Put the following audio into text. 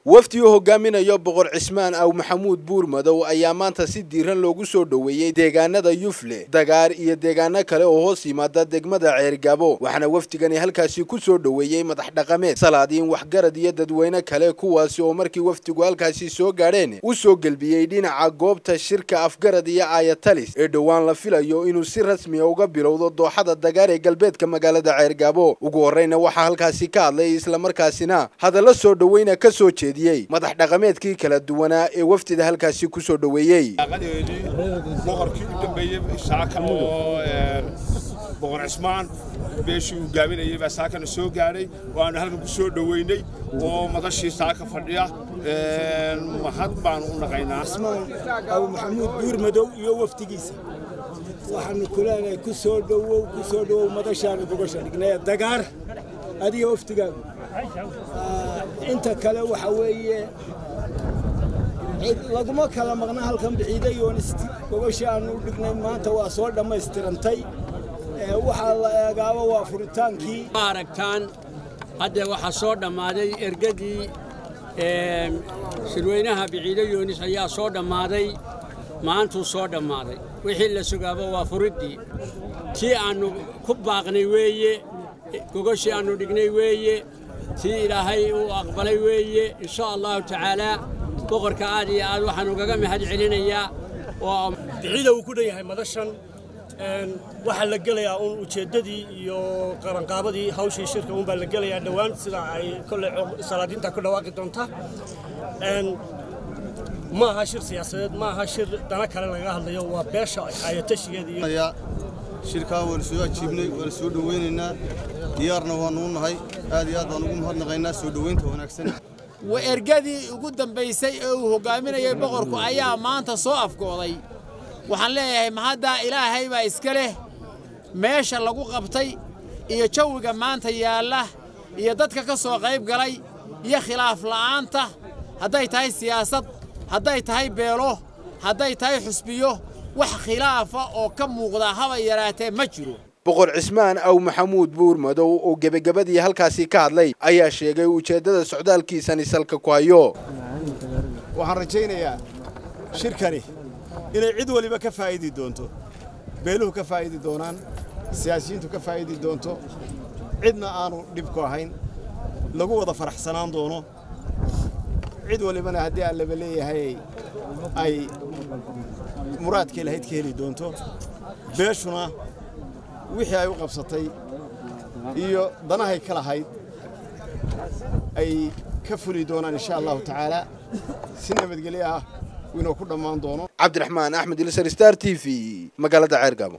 wafdi uu hogaaminayo boqor cismaan aw maxamuud buurmadow ayaa maanta si diiran loogu soo dhoweeyey deegaanada yufle dagaar iyo deegaano kale oo hoos yimaada degmada ceergabo waxaana wafdigani halkaasi ku soo dhoweeyey madax dhaqameed salaadiin waxgarad iyo dadweyne kale kuwaasi oo markii wafdigu halkaasi soo gaadheen u soo gelbiyey dhinaca goobta shirka afgarad iyo aayatalis ee dhowaan la filayo inuu si rasmiya uga bilowdo dooxada dagaar ee galbeedka magaalada ceergabo ugu horreyna waxaa halkaasi ka hadlay islamarkaasina hadalla soo dhoweyna ka soo jeediyey madax dhaqameedkii kala duwanaa ee wafdida halkaasi ku soo dhoweeyey boqorkii u dambeeyey saaka oo boqor cismaan beeshii uu gaaminayay baa saakana soo gaadhay waanu halkan ku soo dhoweynay oo madashii saaka fadhiya mahad baanu u naqaynaa cismaan abu maxamuud buurmadow iyo wafdigiisa waxaanu ku leenahay ku soo dhowow ku soo dhowow madashaanu gogasha dhignay dagaar adiga wafdigaagu inta kale waxa weeye laguma kala maqna halkan bixiiday yoonisti gogashii aanu u dhignay maanta waa soo dhammaystirantay waxaa la eegaaba waa furitaankii ma aragtaan hadda waxaa soo dhammaaday ergadii shirweynaha biciido yoonis ayaa soo dhammaaday maantuu soo dhammaaday wixii la sugaaba waa furiddii tii aannu ku baaqnay weeye gogashii aannu dhignay weeye tii ilaahay uu aqbalay weeye insha allahu tacaalaa boqorka aad iyo aad waxaan ugaga mahad celinayaa oo biciida uu ku dhan yahay madashan waxaa la gelayaa uun ujeeddadii iyo qabanqaabadii hawshii shirka uun baa la gelayaa dhowaan sida ay kolley salaadiinta ku dhawaaqi doonta ma aha shir siyaasadeed ma aha shir dana kale lagaga hadlayo waa beesha ayatashigeeda iyo shirkaa waanu soo ajiibnay waanu soo dhoweynaynaa diyaarna waannu u nahay aad iyo aad baan ugu mahadnaqaynaa soo dhoweynta wanaagsan ergadii ugu dambaysay ee uu hogaaminayay boqorku ayaa maanta soo afgooday waxaan leeyahay mahaddaa ilaahay baa iska leh meesha lagu qabtay iyo jawiga maanta yaalla iyo dadka ka soo qayb galay iyo khilaaf la'aanta hadday tahay siyaasad hadday tahay beelo hadday tahay xusbiyo wax khilaafa oo ka muuqdaa haba yaraatee ma jiro boqor cismaan aw maxamuud buurmadow oo gebagabadii halkaasi ka hadlay ayaa sheegay ujeeddada socdaalkiisani salka ku hayo waxaan rajaynayaa shirkani inay cid waliba ka faa'idi doonto beeluhu ka faa'idi doonaan siyaasiyiintu ka faa'idi doonto cidna aanu dhibku ahayn lagu wada faraxsanaan doono cid walibana haddii aan laba leeyahay ay muraadkay lahayd ka heli doonto beeshuna wixii ay u qabsatay iyo danahay ka lahayd ay ka fuli doonaan insha allahu tacaala si nabadgelyo ah inuu ku dhammaan doono cabdiraxmaan axmed ilsar star t v magaalada ceergabo